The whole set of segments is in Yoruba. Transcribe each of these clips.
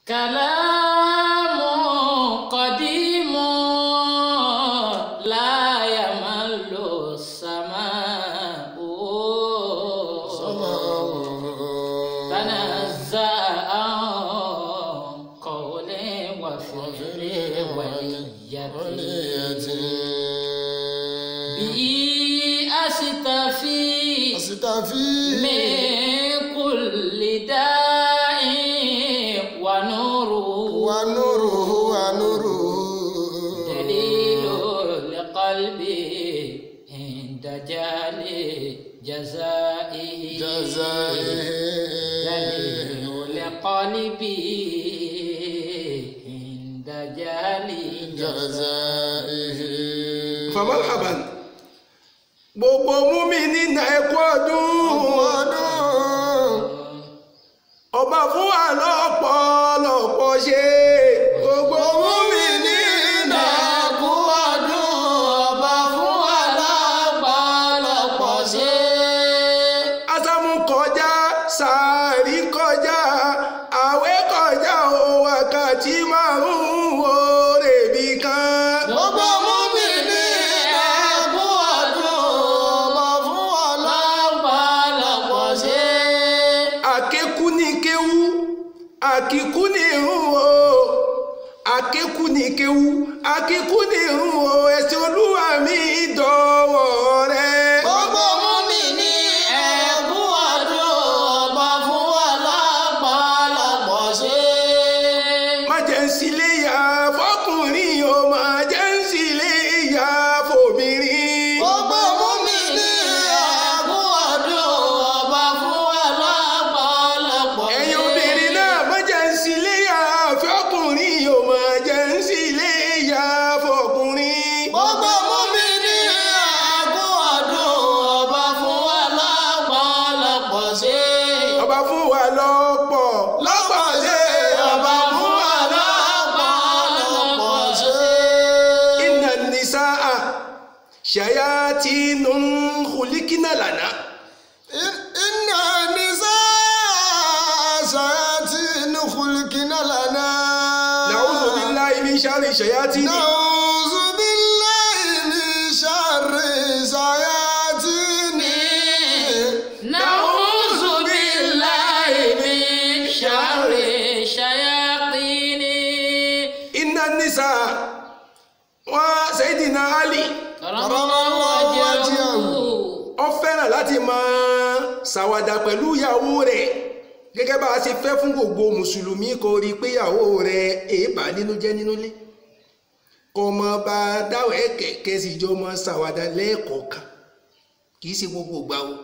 كلام قديم لا يمل السماء تنزع عن قول وفعل ونية به أستفي من كل داء ونوره دليل لقلبي عند جالي جزائه دليل لقلبي عند جالي famalhaban gbogbo múmi nínú ẹkọ ọdún ọba fún wa lọ́pọ̀lọpọ̀ ṣe gbogbo múmi nínú ẹkọ ọdún ọba fún wa lọ́pọ̀lọpọ̀ ṣe. asámú kọjá sàárì kọjá àwẹ̀ kọjá o wákàtí márùn-ún oore bí kan. gbogbo múmi ní ẹkú ọdún ọba fún wa lọ́pọ̀lọpọ̀ ṣe. àkékú ní kéwú àkíkú ní irun o àkékú ní kéwú àkíkú ní irun o ẹ̀sìn olúwa mi dọ̀wọ́ rẹ. gbogbo múmi ní ẹkú ọdún ọba fún wa lọ́pọ̀lọpọ̀ ṣe. má jẹ́ ń sílé yá fọkùnrin o má jẹ́ ń sílé yá fòmìnrin. gbogbo múmi ní ẹkú ọdún ọba fún wa lọ́pọ̀lọpọ̀ ṣe. ẹ̀yin obìnrin náà má jẹ́ ń sílé yá fọkùnrin o má jẹ́ ń sílé yá fọkùnrin. gbogbo múmi ní ẹkú ọdún ọba fún wa lọ́pọ̀lọpọ̀ ṣe. ọba fún wa lọ́pọ̀ lọ́pọ̀ ṣe. ọba fún wa lọ́pọ̀lọpọ̀ ṣe. inna nisaa shayatinun khulikina lana. Inna nisaa shayatin khulqina lana. na'udhu billahi min sharri shayatin. Na'udhu billahi min sharri shayatin. نعوذ بالله من شر الشياطين inna nisaa wa sayidina ali كرم الله وجهه ó fẹ́ràn láti máa ṣàwàdà pẹ̀lú ìyàwó rẹ̀ gẹ́gẹ́ bá a ṣe fẹ́ fún gbogbo mùsùlùmí kó rí i pé ìyàwó rẹ̀ èébà nínú jẹ́ nínú ilé kó mọ bá a dáwọ̀ kẹ̀kẹ́ sì jọ mọ ṣàwàdà lẹ́ẹ̀kọ̀ọ̀kan kì í ṣe gbogbo ìgbà o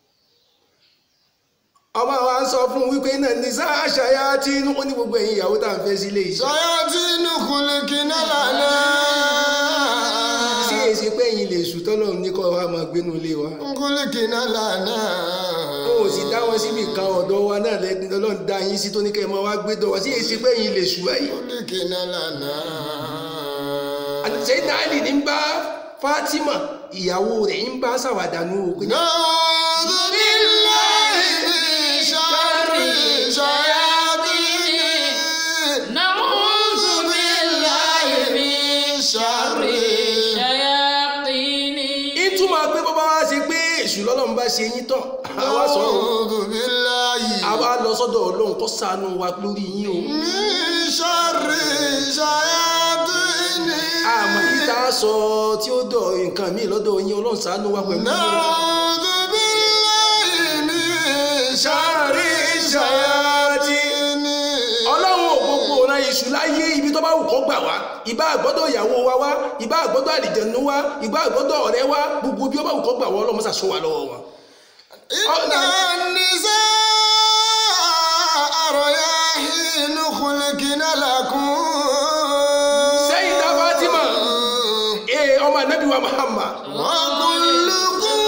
ọmọ wa sọ fún wípé náà ní sáà ṣayá tí ó ní gbogbo ẹ̀yin ìyàwó tá à ń fẹ́ sílé yìí Shayatin khulqina lana. sí èsì pé ẹ̀yin lè sùn tọ́lọ̀ ní kọ́ wa máa gbénu ilé wa Khulqina lana. ó sì dá wọn síbi kan ọ̀dọ̀ wa náà lẹ́ni ọlọ́run dá yín sí tó ní kẹ́ ẹ máa wá gbé dọ̀ wá sí èsì pé ẹ̀yin lè sùn báyìí. Khulqina lana. Sayyidina Ali ní ń bá Fatima ìyàwó rẹ̀ ń bá ṣàwàdà nù ó pé نعوذ بالله من شر الشياطين نعوذ بالله من شر الشياطين ìtumọ̀ pé bàbá wa ṣe pé èṣù lọ́lọ́run bá ṣe yín tán àwa sọ ọ́ نعوذ بالله àwa lọ sọ́dọ̀ ọlọ́run kó ṣàánú wa lórí yín o من شر الشياطين àmọ́ yìí tá a sọ tí ó dọ̀ nǹkan míì lọ́dọ̀ yín ọlọ́run ṣàánú wa pẹ̀lú yín o. نعوذ بالله من شر الشياطين ọlọ́run ò gbogbo ọ̀ràn èṣù láyé ibi tó bá wù kó gbà wá ìbá àgbọ́dọ̀ ìyàwó wa wá ìbá àgbọ́dọ̀ àlìjẹ̀nu wá ìbá àgbọ́dọ̀ ọ̀rẹ́ wá gbogbo bí ó bá wù kó gbà wá ọlọ́run ṣàṣọ wa lọ́wọ́ wọn. إن النساء رياحين خلقن لكم Sayyida Fatima ee ọmọ anabi wa Muhammad وكلكم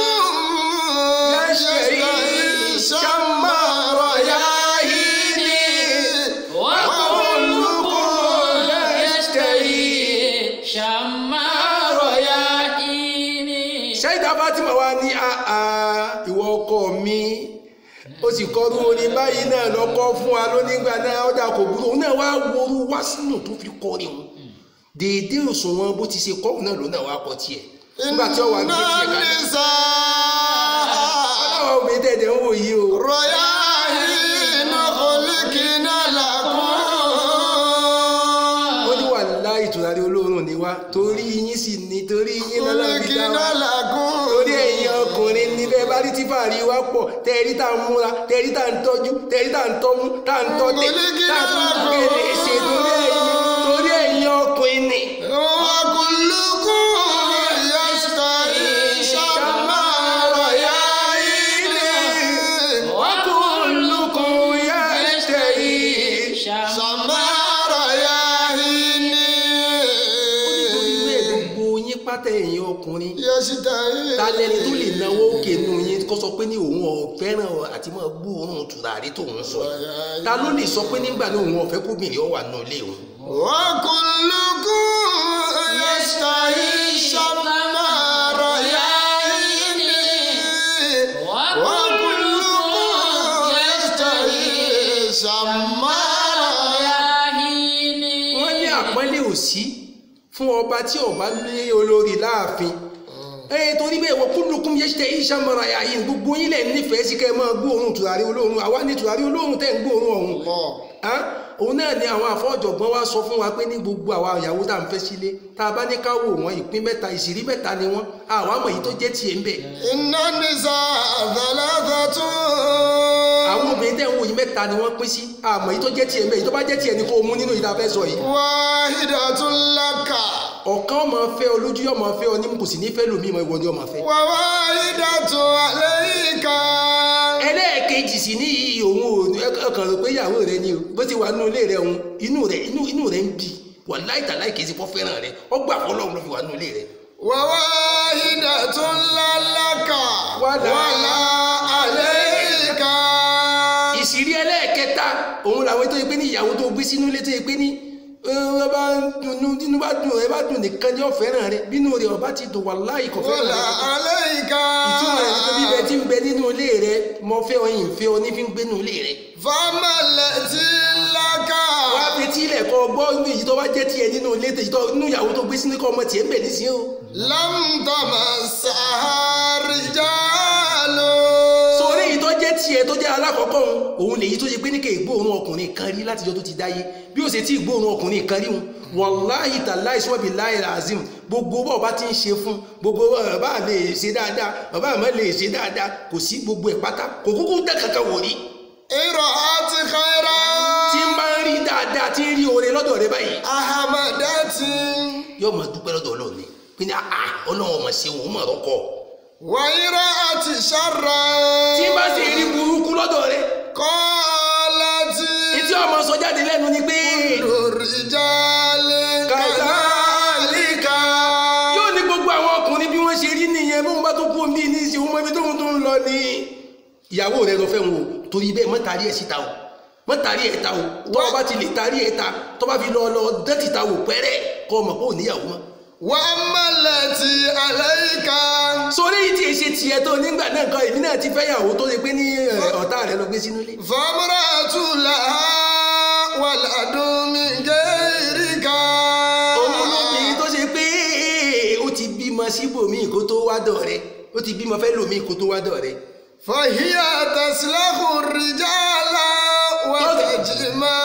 يشتهي شم رياحين وكلكم يشتهي شم رياحين Sayyida Fatima wa ní àà ìwọ ọkọ mi ó sì kọrú orin báyìí náà lọ́kọ́ fún wa lónígbà náà ọjà kò burú òun náà wá worú wá sínú tó fi kọrin òun déédé òṣùwọ̀n bó ti ṣe kọ́ òun náà ló náà wá kọ tiẹ̀ nígbà tí ó wà gbé tiẹ̀ kalẹ̀ nisa ọlọ́wọ́ obìnrin tẹ̀tẹ̀ ń wò yìí o rọ̀yà iná kòlíkìnà làkún. ó ní wà láì tùràrí olóòórùn ni wá torí yín sì ní torí yín lọ́lọ́ fi dá kòlíkìnà wa làkún. torí ẹ̀yin ọkùnrin níbẹ̀ bá rí tífàrí wá pọ̀ tẹ̀rí tá à ń múra tẹ̀rí tá à ń tọ́jú tẹ̀rí tá à ń tọ́mú tá à ń tọ́tẹ̀ tá à ń tún kéde ṣe torí ẹ̀yin torí ẹ̀yin ọkùnrin ni. وكلكم يستحي شما رياحين وكلكم يشتهي شما رياحين ìwé gbogbo yín pátá ẹ̀yin ọkùnrin يستحي ta lẹni tó lè náwó òkè nù yín kó sọ pé ní òun ọ̀fẹ́ràn àti máa gbóòórùn tùràrí tóun sọ yìí ta ló lè sọ pé nígbà náà òun ọ̀fẹ́ kóbìnrin ó wà nù ilé òun. وكلكم يستحي شما رياحين وكلكم يستحي شما wọ́n ní àpọ́nlé òsí fún ọba tí ọba lé olórí láàfin ẹ torí bẹ́ẹ̀ wọ kúlùkùn yẹn ṣe iṣẹ́ mọ́ra yà yìí gbogbo yín lẹ̀ nífẹ̀ẹ́ sí kẹ́ ẹ máa gbóòórùn tùràrí olóòórùn àwa ní tùràrí olóòórùn tẹ̀ ń gbóòórùn ọ̀hún الله Hàn? òun náà ni àwọn àfọ́jọ̀gbọ́n wa sọ fún wa pé ní gbogbo àwa ìyàwó tá à ń fẹ́ sílé tá a bá ní ká wò wọ́n ìpín mẹ́ta ìṣìrí mẹ́ta ni wọ́n àwọn àmọ̀ yìí tó jẹ́ tiẹ̀ ń bẹ̀. إن النساء ثلاثة àwọn obìnrin tẹ̀ ń wò yìí mẹ́ta ni wọ́n pín sí àmọ̀ yìí tó jẹ́ tiẹ̀ ń bẹ̀ yìí tó bá jẹ́ tiẹ̀ ni kó o mú nínú ìta fẹ́ sọ yìí. واحدة لك ọ̀kan ọmọ fẹ́ ọ lójú yọmọ fẹ́ ọ ní kò sì ní fẹ́ lómi ìmọ̀ ìwọ ni ọmọ fẹ́. وواحدة عليك ẹlẹ́ẹ̀kejì sì ní iyì òun ò ní ọkàn rò pé ìyàwó rẹ ni o bó ti wà nínú ilé rẹ òun inú rẹ inú inú rẹ ń bì wà láìta láìkè sí fọ́ fẹ́ràn rẹ ọgbà fọlọ́run ló fi wà nínú ilé rẹ. وواحدة لا لك ولا ولا عليك ìṣìrí ẹlẹ́ẹ̀kẹta òun làwọn tó yẹ pé ní ìyàwó tó gbé sínú ilé tó yẹ pé ní ẹ bá dùnú nínú bá dùn ẹ bá dùn nìkan ní ọ̀fẹ́ràn rẹ bínú rẹ ọba ti dùn wà láì kọ̀ fẹ́ràn ولا rẹ. عليك ìtumọ̀ rẹ̀ nípa bíbẹ tí ń bẹ nínú ilé rẹ mọ fẹ́ ọyìn fẹ́ ọ ní fi ń gbé nínú ilé rẹ. فما التي لك wá fi tí ilẹ̀ kọ́ gbọ́ inú èyí tó bá jẹ́ tiẹ̀ nínú ilé tèyí tó nínú ìyàwó tó gbé sínú kọ́ ọmọ tiẹ̀ ń bẹ̀ nísìnyí o. لم تمسها رجال sórí èyí tó jẹ́ tiẹ̀ tó jẹ́ alákọ̀ọ́kọ́ òun òun lèyí tó ṣe pé ní kè gbóòórùn ọkùnrin kan rí látijọ́ tó ti dáyé bí ó ṣe tí gbóòórùn ọkùnrin kan rí wọn wàláhì tàláì sọ́ọ̀bì láì azim gbogbo bọ́ọ̀ bá ti ń ṣe fún gbogbo bàbá lè ṣe dáadáa bàbá àmọ́ lè ṣe dáadáa kò sí gbogbo ẹ̀ pátá kò kúkú dẹ́ kankan wò rí إرأت خيرا tí ń bá ń rí dáadáa tí ń rí oore lọ́dọ̀ rẹ báyìí أحمدت yóò máa dúpẹ́ lọ́dọ̀ ọlọ́run ni pé ní àá ọlọ́run ọmọ ṣe òun mọ̀ rọ́kọ̀ وإرأت شرا tí ń bá sì rí burúkú lọ́dọ̀ rẹ قالت etí ọmọ sọ jáde lẹ́nu ni pé الرجال كذلك yóò ní gbogbo àwọn ọkùnrin bí wọ́n ṣe rí nìyẹn bí wọ́n bá tó kú omi ní ìsìn ọmọ ibi tóun tó ń lọ ni ìyàwó rẹ lọ fẹ́ wọn o torí bẹ́ẹ̀ mọ́ tarí ẹ̀ síta o mọ́ tarí ẹ̀ ta o tọ́ ọ bá ti lè tarí ẹ̀ ta tọ́ bá fi lọ lọ dẹ́tì ta wò pẹ́rẹ́ kọ́ ọmọ pé ò níyàwó mọ́ وأما التي عليك sórí yìí tí èsì tiẹ̀ tó nígbà náà kan èmi náà ti fẹ́ yàwó tó ṣe pé ní ẹ̀, ọ̀tá rẹ lọ gbé sínú ilé فامرأة لها ولد من غيرك òun lóbìnrin tó ṣe pé ó ti bímọ síbòmíì kó tó wá dọ̀ rẹ ó ti bímọ fẹ́ lòmíì kó tó wá dọ̀ rẹ فهي تسلخ الرجال وتجمع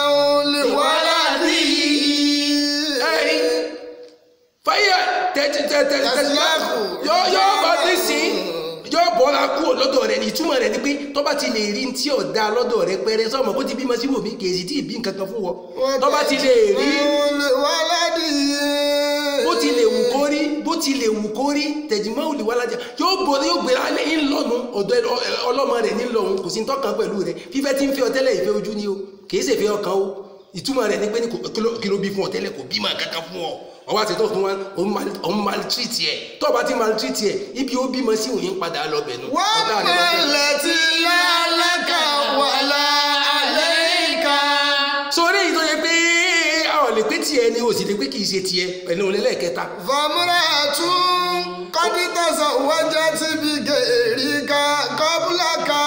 لولده ẹ̀rí fáyà tẹ́tẹ́tẹ́tẹ́ Tẹ̀síláàkù. yóò yóò bọ́ nísìn yóò bọ́ra kúrò lọ́dọ̀ rẹ̀ ní ìtumọ̀ rẹ̀ ni pé tó bá ti lè rí tí ò da lọ́dọ̀ rẹ̀ pẹ́rẹ́ sọ́mọ kó ti bímọ síbòmíì kì í sì tí ì bí nǹkan kan fún wọn tó bá ti lè rí لولده bó ti lè wù kó rí bó ti lè wù kó rí tẹ̀jìmọ́ òlì wá lájà yóò borí yóò gbéra alẹ́ ń lọ́nu ọ̀dọ̀ ẹ- ẹ- ọlọ́mọ rẹ̀ ní lọ́hùn kò sí tọ́kàn pẹ̀lú rẹ̀ fífẹ́ tí ń fẹ́ ọ tẹ́lẹ̀ ìfẹ́ ojú ni o kì í ṣe fẹ́ ọkàn o ìtumọ̀ rẹ̀ ni pé ní kò- kí ló- kí ló bí fún ọ tẹ́lẹ̀ kò bí máa kankan fún ọ ọwọ́ àti tó fún wa òun maltreat ẹ̀ tó o bá ti maltreat ẹ̀ ibi ó bímọ sí òun yín padà lọ bẹ̀ nù ọ̀tá rẹ̀ lọ وأما fẹ́. التي لا لك ولا عليك sórí èyí tó yẹ pé àwọn lè pé tiẹ̀ ni o sì lè pé kì í ṣe tiẹ̀ pẹ̀lú olẹ́lẹ́kẹta فامرأة قد تزوجت بغيرك قبلك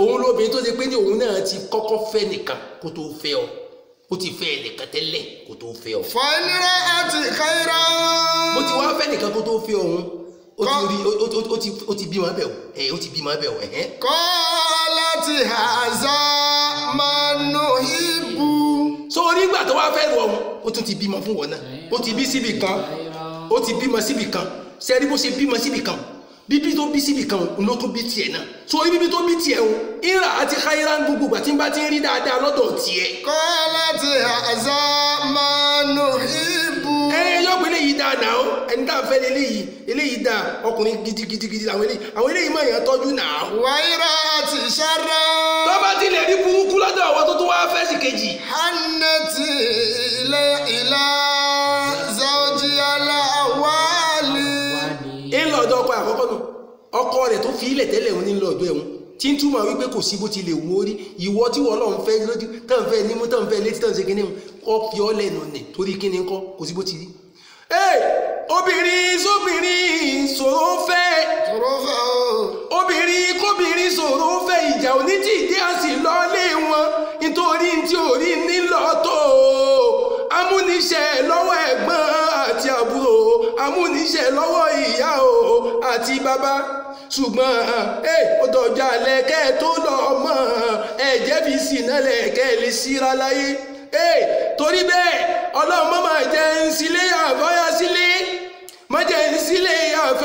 òun lóbìnrin tó ṣe pé ní òun náà ti kọ́kọ́ fẹ́ nìkan kó tó fẹ́ ọ ó ti fẹ́ ẹnìkan tẹ́lẹ̀ kó tó fẹ́ ọ fàìnira àti kàìrà. bó ti wá fẹ́ nìkan kó tó fẹ́ òun ó ti rí ó- ó- ó ti ó ti bímọ bẹ̀ ọ́ ẹ̀ ó ti bímọ bẹ̀ ọ́ ẹ̀hẹ́n kọ́lá ti hàzá máa nù ibù. sórí ìgbà tó wá fẹ́ rọ òun ó tún ti bímọ fún wọn náà ó ti bí síbì kan ó ti bímọ síbì kan sẹ́rí bó ṣe bímọ síbì kan bíbí tó bí síbì kan òun ló tún bí tiẹ̀ náà sórí bíbí tó bí tiẹ̀ òun ìrà àti káyírá gbogbo ìgbà tí n bá ti ń rí dáadáa lọ́dọ̀ tiẹ̀ kọ́lá ti hàzá máa nù ibù. ẹ yọ pé eléyìí dáa náà ó ẹni tá a fẹ́ eléyìí eléyìí dáa ọkùnrin gidigidigidi àwọn eléyìí àwọn eléyìí máa yàn tọ́jú náà wàyíra àti sára. tó bá ti lè rí burúkú lọ́dọ̀ àwọn tó tún wá fẹ́ sí kejì hannati ilé ilá zawji aláwálì. ń lọ ọ̀dọ̀ ọkọ àkọ́kọ́ nù ọkọ rẹ̀ tó fi ilẹ̀ tẹ́lẹ̀ òun ní lọ ọ̀dọ̀ ẹ̀hún tí ń túmọ̀ wípé kò sí bó ti lè wo rí ìwọ tí wọ́n lọ́n fẹ́ lójú tán fẹ́ nímú tán fẹ́ létí tán ṣe kíní kọ́ fi ọ́ lẹ́nu nì torí kíní kọ́ kò sí bó ti rí. ee obìnrin sóbìnrin ṣòro fẹ́ tòró fẹ́ o. obìnrin kóbìnrin ṣòro fẹ́ ìjà òní tí ìdí àsì lọ́lé wọn nítorí tí orí nílọ tó amúniṣẹ́ lọ́wọ́ ẹ̀gbọ́n àti àbúrò amúniṣẹ́ lọ́wọ́ ìyá o àti bàbá ṣùgbọ́n ẹ ó dọ̀jà lẹ́kẹ́ tó lọ mọ́ ẹ̀jẹ̀ fi sínú lẹ́kẹ́ lè síra láyé ẹ torí bẹ́ẹ̀ ọlọ́run má máa jẹ́ ń sílé àbáyá sílé má jẹ́ ń sílé àfẹ́.